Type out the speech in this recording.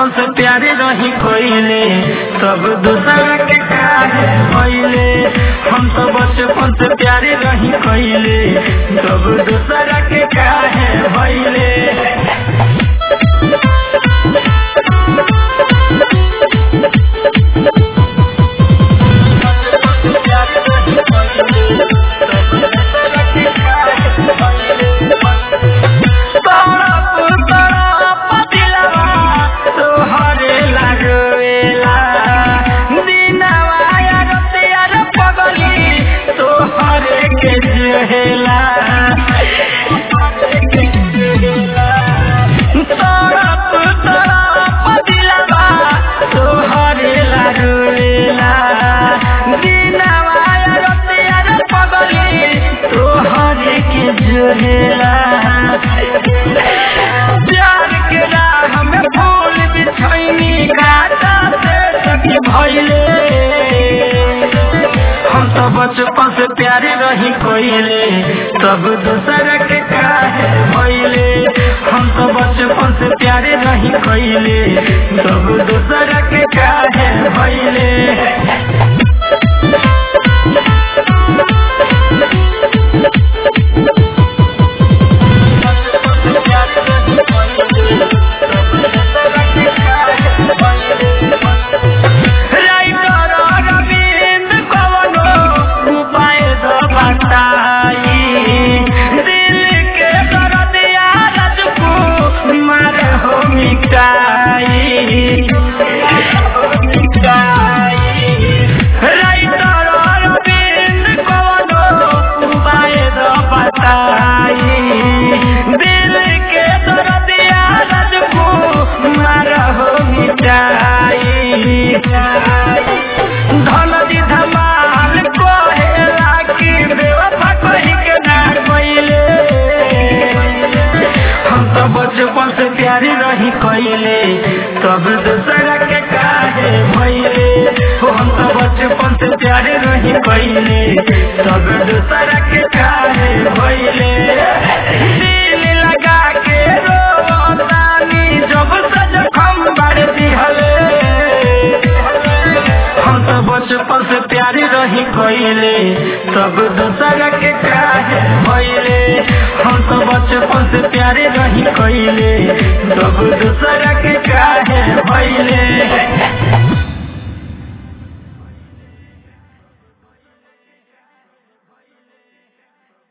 बचपन से प्यारे रही कोइले सब दूसरा के काहे भइले हम तो बचपन से प्यारे रही कोइले सब दूसरा के काहे भइले प्यार के राह में फूल बिछैनी घाटा से सखी भइले हम तो बचपन से प्यारे रही कोइले सब दूसरा के काहे भइले हम तो बचपन से प्यारे रही कोइले सब दूसरा के काहे भइले धनदी धमाल कहेला कि बेवफा कही के ना कइले हम तो बचपन से प्यारी रही कइले तब दूसरा के काहे भइले हो हम तो बचपन से प्यारे रही कइले तब दूसरा के काहे भइले दिल लगा के रोतानी जब सज खम बाड़ दिहले हम तो बचपन से प्यारी रही कइले तब दूसरा के काहे भइले हम तो बचपन से प्यारे रही कइले तब दूसरा के